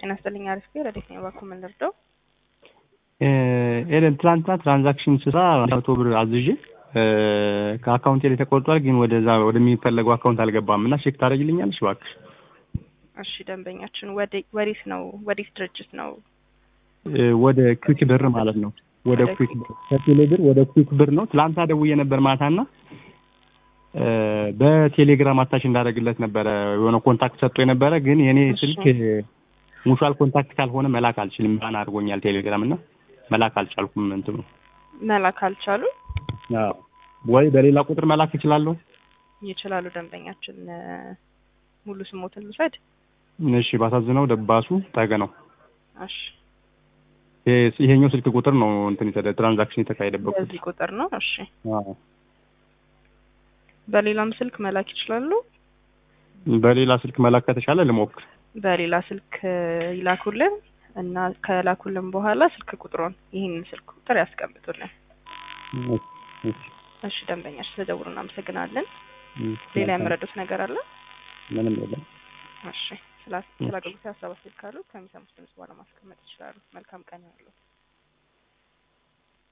ጤና ይስጥልኝ። አሪፍ ቤር ረዴት ነው ባኩ የምንረዳው ኤደን ትላንትና ትራንዛክሽን ስራ መቶ ብር አዝዤ ከአካውንቴ ላይ ተቆርጧል፣ ግን ወደዛ ወደሚፈለገው አካውንት አልገባም እና ቼክ ታደርግልኛለሽ እባክሽ? እሺ ደንበኛችን ወዴት ነው ወዴት ድርጅት ነው? ወደ ኩዊክ ብር ማለት ነው። ወደ ኩዊክ ብር ከቴሌ ብር ወደ ኩዊክ ብር ነው። ትላንት ደውዬ ነበር ማታና በቴሌግራም አታች እንዳደረግለት ነበረ የሆነ ኮንታክት ሰጥቶ የነበረ ግን የኔ ስልክ ሙቹዋል ኮንታክት ካልሆነ መላክ አልችልም። ባን አድርጎኛል ቴሌግራም እና መላክ አልቻልኩም። እንትኑ መላክ አልቻሉ ወይ በሌላ ቁጥር መላክ እችላለሁ? ይችላሉ። ደንበኛችን ሙሉ ስሞትን ልውሰድ? እሺ ባሳዝነው ደባሱ ጠገ ነው። እሺ ይሄኛው ስልክ ቁጥር ነው እንትን የተደ ትራንዛክሽን የተካሄደበት በዚህ ቁጥር ነው። እሺ በሌላም ስልክ መላክ ይችላሉ? በሌላ ስልክ መላክ ከተቻለ ልሞክር። በሌላ ስልክ ይላኩልን እና ከላኩልን በኋላ ስልክ ቁጥሩን ይህንን ስልክ ቁጥር ያስቀምጡልን። እሺ ደንበኛች ስለደውሉ እናመሰግናለን። ሌላ ያመረዱት ነገር አለ? ምንም የለም። እሺ ስለ አገልግሎት ሀሳብ አስተያየት ካሉ ከሚሰሙት ድምጽ በኋላ ማስቀመጥ ይችላሉ። መልካም ቀን ያለው